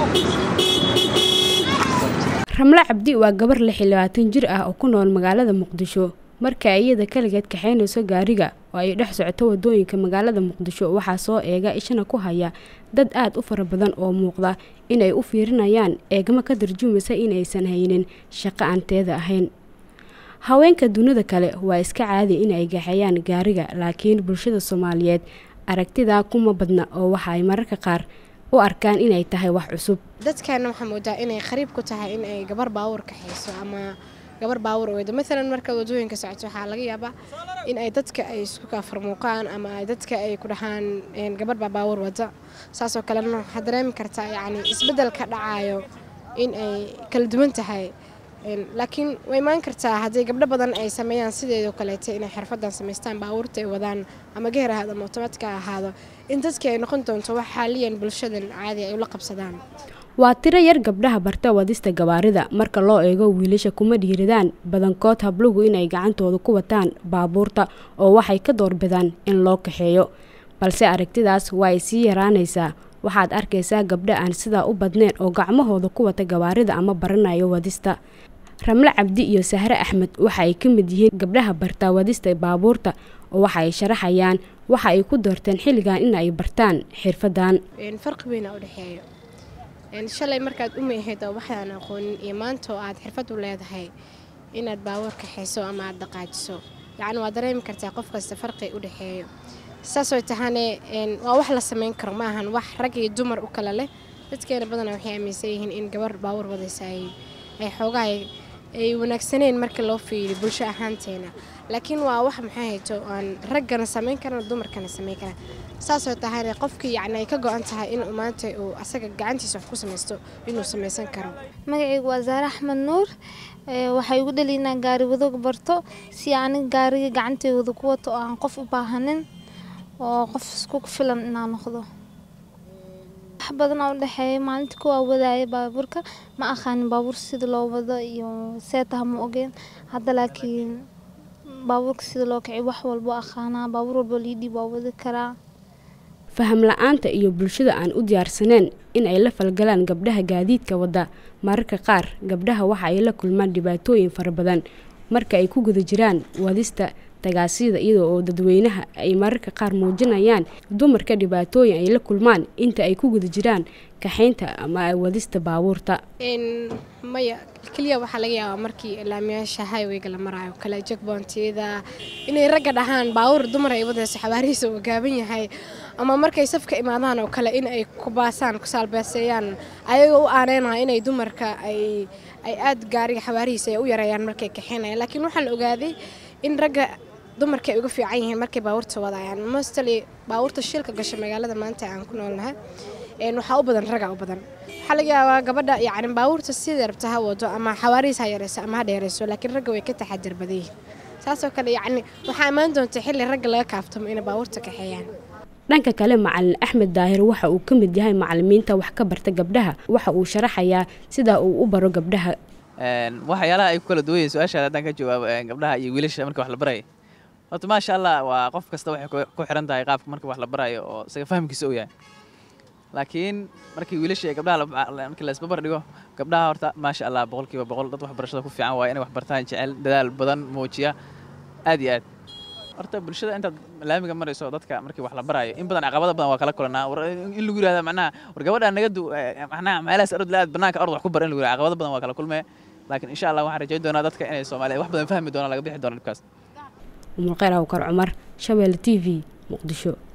ramle cabdi waa gabar lix iyo labaatan jir ah oo ku nool magaalada muqdisho marka ay iyada kaligeed kaxaynayso gaariga oo ay dhex socoto wadooyinka magaalada muqdisho waxaa soo eega ishana ku haya dad aad u fara badan oo muuqda inay u fiirinayaan eegmo ka tarjumaysa inaysan haynin shaqo aan teeda ahayn haweenka dunida kale waa iska caadi inay gaxeeyaan gaariga laakiin bulshada soomaaliyeed aragtidaa kuma badna oo waxa ay mararka qaar u arkaan inay tahay wax cusub dadkaana waxaa moodaa inay qariib ku tahay in ay gabar baawur kaxayso ama gabar baawur weydo maalan markaad wadooyinka socoto waxaa laga yaabaa in ay dadka ay isku kaafarmuuqaan ama ay dadka ay ku dhahaan gabar baa baawur wada saasoo kalena waxaad dareemi kartaa yacni isbeddelka dhacaayo in ay kala duwan tahay laakiin way imaan kartaa haddii gabdho badan ay sameeyaan sideedoo kaleeta inay xirfadan samaystaan baawurta ay wadaan ama geher ahaado ama otomaatika ahaado in dadkii ay noqon doonto wax xaaliyan bulshadan caadi ay ula qabsadaan waa tiro yar gabdhaha barta wadista gawaarida marka loo eego wiilasha kuma dhiiradaan badankood habluhu inay gacantooda ku wataan baabuurta oo waxay ka doorbidaan in loo kaxeeyo balse aragtidaas waa ay sii yaraanaysaa waxaad arkaysaa gabdho aan sidaa u badnayn oo gacmahooda ku wata gawaarida ama baranayo wadista ramle cabdi iyo sahre axmed waxa ay ka mid yihiin gabdhaha bartaa wadista baabuurta oo waxa ay sharaxayaan waxa ay ku doorteen xilligan in ay bartaan xirfadan farqi weyna u dhexeeyo shalay markaad uma ahayd oo waxaan aqoonin iyo maanta oo aad xirfad u leedahay inaad baawur kaxayso ama aad dhaqaajiso yacni waa dareemi kartaa qof kasta farqi u dhexeeyo saasoo tahane waa wax la samayn karo ma ahan wax rag iyo dumar u kala leh dadkeena badanaa waxay aaminsan yihiin in gabar baawur wadaysa ay xoogaha ay wanaagsaneen marka loo fiiriyo bulsho ahaanteena laakiin waa wax maxay hayto aan raggana samayn karana dumarkana samayn karaan saasoo tahayna qofkii yacni ay ka go-an tahay in maanta uu asaga gacantiisa wax ku samaysto inuu samaysan karo magacaygu waa zaare axmed nuur waxay igu dhali inaan gaari wadoog barto si aniga gaariga gacanteyda ku wato oo aan qof u baahanin oo qof isku filan inaan noqdo wax badan oo udhexeeya maalinta kuwaa wadaaya baabuurka ma aqaanin baabuur sida loo wado iyo seetaha ma ogeen hadda laakiin baabuurka sida loo kiciy wax walbo aqaanaa baabuur walbo liidhiib waa wadi karaa faham la-aanta iyo bulshada aan u diyaarsaneen in ay la falgalaan gabdhaha gaadiidka wadda mararka qaar gabdhaha waxa ay la kulmaan dhibaatooyin fara badan marka ay ku guda jiraan wadista tagaasida iyadoo oo dadweynaha ay mararka qaar muujinayaan dumarka dhibaatooyin ay la kulmaan inta ay ku guda jiraan kaxaynta ama wadista baabuurta maya keliya waxaa laga yaabaa markii ilaamiyaasha highwayga la maraayo kale jegbontiyada inay ragga dhahaan baawur dumar ay wadayso xabaarihiisa uu gaaban yahay ama markay safka imaadaan oo kale in ay ku baasaan ku saalbeeseeyaan ayagoo u aaneynaya inay dumarka ay ay aad gaariga xabaarihiisa ay u yareeyaan markay kaxaynayaan laakiin waxaa la ogaaday in ragga dumarka ay uga fiican yihiin markay baabuurta wadayaan mostly baabuurta shilka gasha magaalada maanta aan ku noolnahay waxaa u badan ragaa u badan waxaa laga yaabaa gabadha yacni baabuurta sidai rabta ha wado ama xawaarihiis ha yareyso ama ha dheereyso laakiin ragga way ka taxadir badan yihiin saasoo kale yacni waxaa ammaan doonta xilli ragga laga kaaftamo inay baabuurta kaxeeyaan dhanka kale macalin axmed daahir waxa uu ka mid yahay macalimiinta wax ka barta gabdhaha waxa uu sharaxayaa sida uu u baro gabdhaha waxyaalaha ay ku kala duwan yihin su-aashaada haddaan ka jawaabo gabdhaha iyo wiilasha marka wax la baraya horta maasha allah waa qof kasta waxay ku xiran tahay qaabka marka wax la barayo oo isaga fahamkiisa uu yahay laakiin markii wiilasha iyo gabdhaha markii la isbabar dhigo gabdhaha horta maasha allah boqolkiiba boqol dad waxbarashada ku fiican waaye inay wax bartaan jecel dadaal badan muujiya aad iyo aad horta bulshada intaad laamiga marayso dadka markii wax la baraayo in badan caqabada badan waa kala kulanaa in lagu yihahda macnaha war gabadha naga du macnaha meelahaas ard la aad banaanka ard wax ku bar in lagu yihahda caqabada badan waa kala kulmaya laakiin insha allah waxaan rajayn doonaa dadka inay soomaaliya wax badan fahmi doonaan laga bixi doono dhibkaas umulkheyr awkar cumar shabeelle t v muqdisho